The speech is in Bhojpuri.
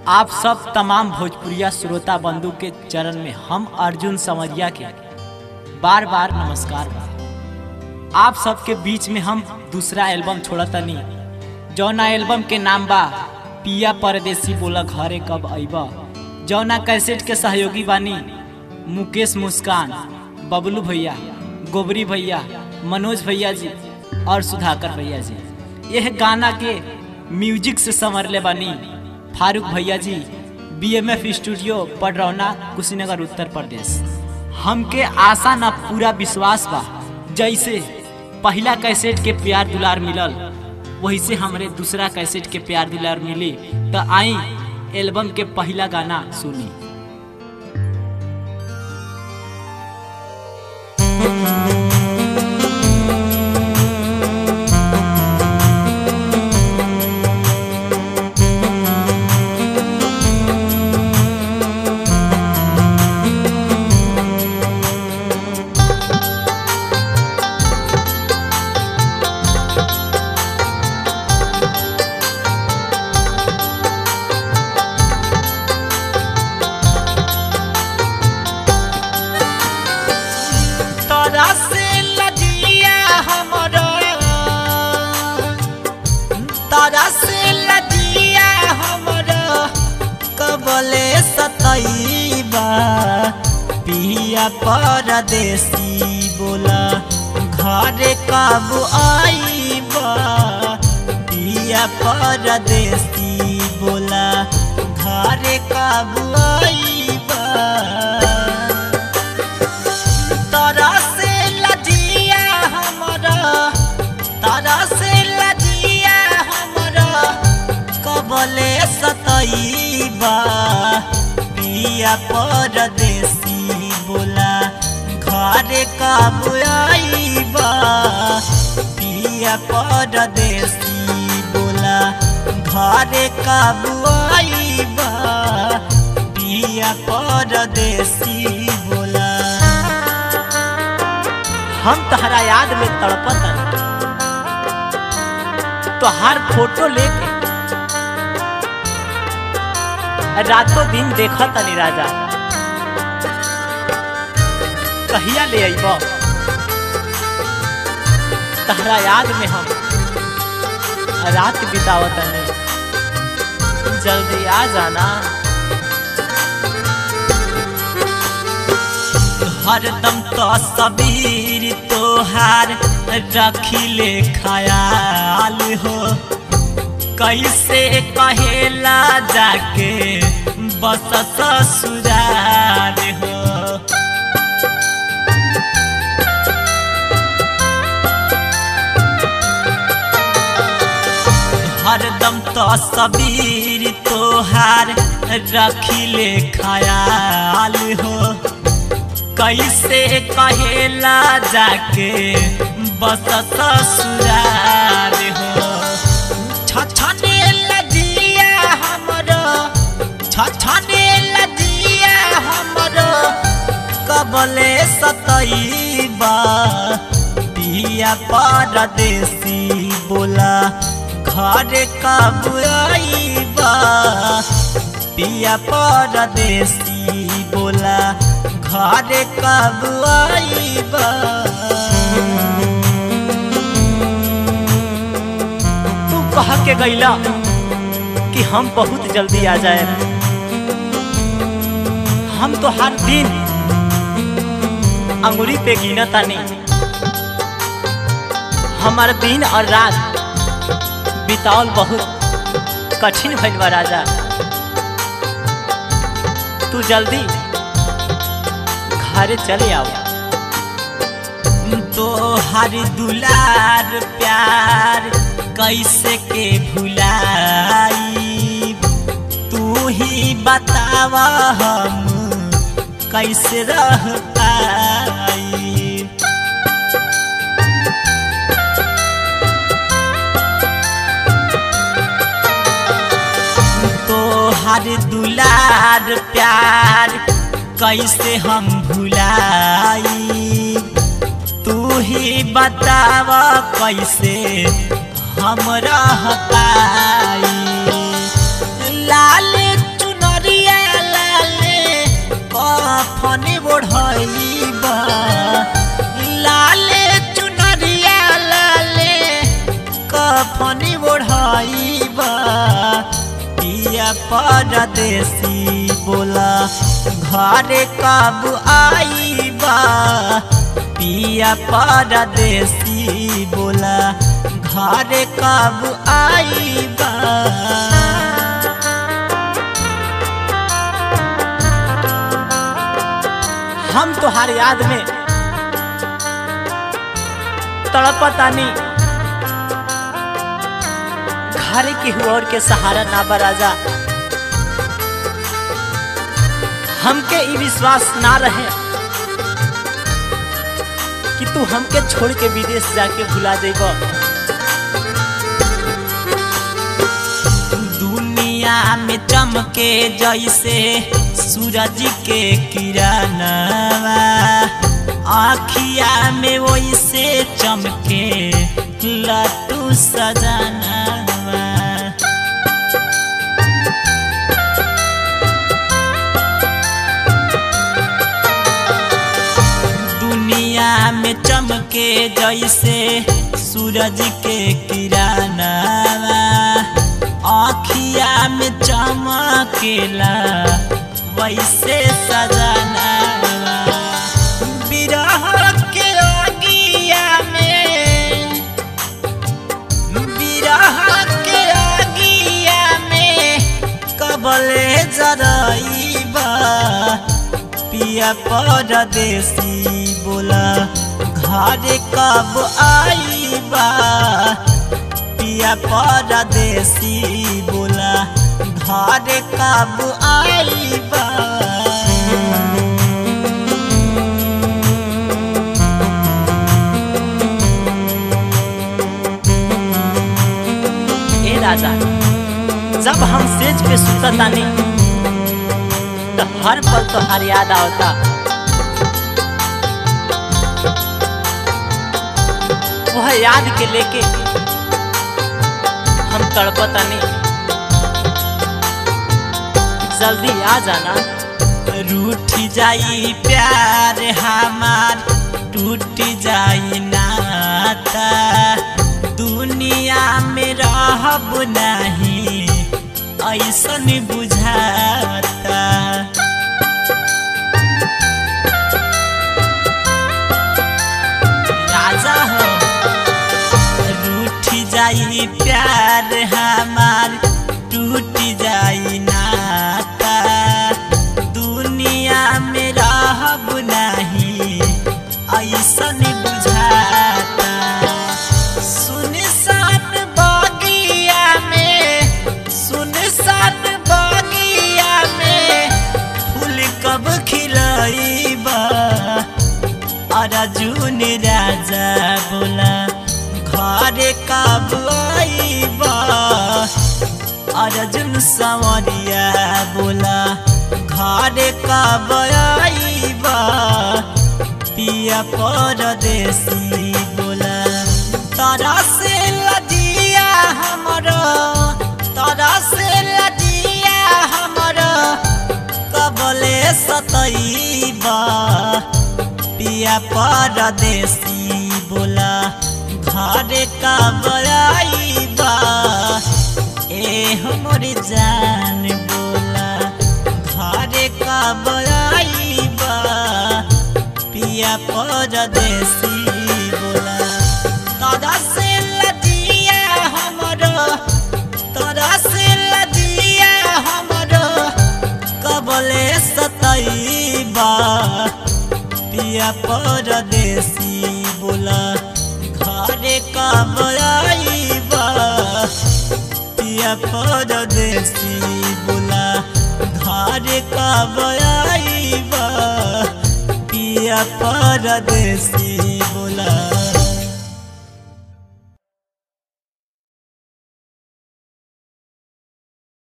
आप सब तमाम भोजपुरिया श्रोता बंधु के चरण में हम अर्जुन समरिया के बार बार नमस्कार बा आप सबके बीच में हम दूसरा एल्बम छोड़ा तनी जौना एल्बम के नाम बा पिया परदेसी बोला घरे कब अइबा जौना कैसेट के सहयोगी बानी मुकेश मुस्कान बबलू भैया गोबरी भैया मनोज भैया जी और सुधाकर भैया जी यह गाना के म्यूजिक से संवरले बानी फारूक भैया जी बीएमएफ स्टूडियो पडरौना कुशीनगर उत्तर प्रदेश हमके आशा ना पूरा विश्वास बा जैसे पहला कैसेट के प्यार दुलार मिलल वही से हमरे दूसरा कैसेट के प्यार दुलार मिली तो आई एल्बम के पहला गाना सुनी तोरा से लजिया हमरो तोरा से लजिया हमरो कबले सतैबा पिया परदेसी बोला घरे कब आईबा पिया परदेसी बोला घरे कब आईबा तारा से लजिया हमरा तारा से लजिया हमरा कबले सतैबा पिया परदेसी बोला घरे कब आईबा पिया परदेसी बोला घरे कब आईबा पिया परदेसी बोला हम तहरा याद में तड़पत तोहार फोटो लेके रातों दिन देखत तनी राजा कहिया ले अइब तहरा याद में हम रात बितावत तनी जल्दी आ जाना हरदम तो सबीर तोहार रखिले ख्याल हो कैसे कहेला जाके बस ससुराल हो हरदम तो सबीर तोहार रखिले ख्याल हो कैसे कहेला जाके बस ससुराल हो छछने लजिया हमरो छछने लजिया हमरो कबले सतैबा पिया परदेसी बोला घरे कब आईबा पिया परदेसी बोला घरे कब आईबा तू कह के गईला कि हम बहुत जल्दी आ जाए हम तो हर दिन अंगुरी पे गिना तानी हमार दिन और रात बितावल बहुत कठिन भइल बा राजा तू जल्दी घरे चले आओ तो हर दुलार प्यार कैसे के भुलाई तू ही बतावा हम कैसे रह पाई तो हर दुलार प्यार कैसे हम भुलाई तू ही बताव कैसे हम रह पाई लाल कफनी ओढ़ाइबा पिया परदेसी बोला घरे कब आईबा पिया परदेसी बोला घरे कब आईबा हम तोहार याद में तड़पतानी घर के हुआ के सहारा ना बराजा हमके ई विश्वास ना रहे कि तू हमके छोड़ के विदेश जाके भुला जेब दुनिया में चमके जैसे सूरज के किरणवा आखिया में वैसे चमके लटू सजनवा दुनिया में चमके जैसे सूरज के किरणवा आखिया में चमकेला वैसे सजनवा बिरह के अगिया में बिरह के अगिया में कबले जरईबा पिया परदेसी बोला घर कब आईबा पिया परदेसी बोला घर कब आईबा ए राजा जब हम सेज पे सुततानी तो हर पल तो हर याद आवता वह याद के लेके हम तड़पतानी जल्दी आ जाना रूठ जाई प्यार हमार टूट जाई नाता दुनिया में रहब नहीं ऐसन बुझाता राजा हो रूठ जाई प्यार हमार टूट जाई नाता दुनिया में रहब नहीं ऐसन बुझाता सुनसान बगिया में सुनसान बगिया में फूल कब खिलईबा अर्जुन राजा बोला घर कब आईबा अर्जुन संवरिया बोला घर कब आईबा पिया परदेसी बोला तारा से लजिया हमरो तारा से लजिया हमरो कबले सतईबा पिया परदेसी बोला घर कब आईबा ए हमर जान बोला घर कब आईबा पिया परदेसी बोला तोरा से लजिया हमरो तोरा से लजिया हमरो कबले सतईबा पिया परदेसी बोला घरे कब आईबा पिया परदेसी बोला घरे कब आईबा पिया परदेसी बोला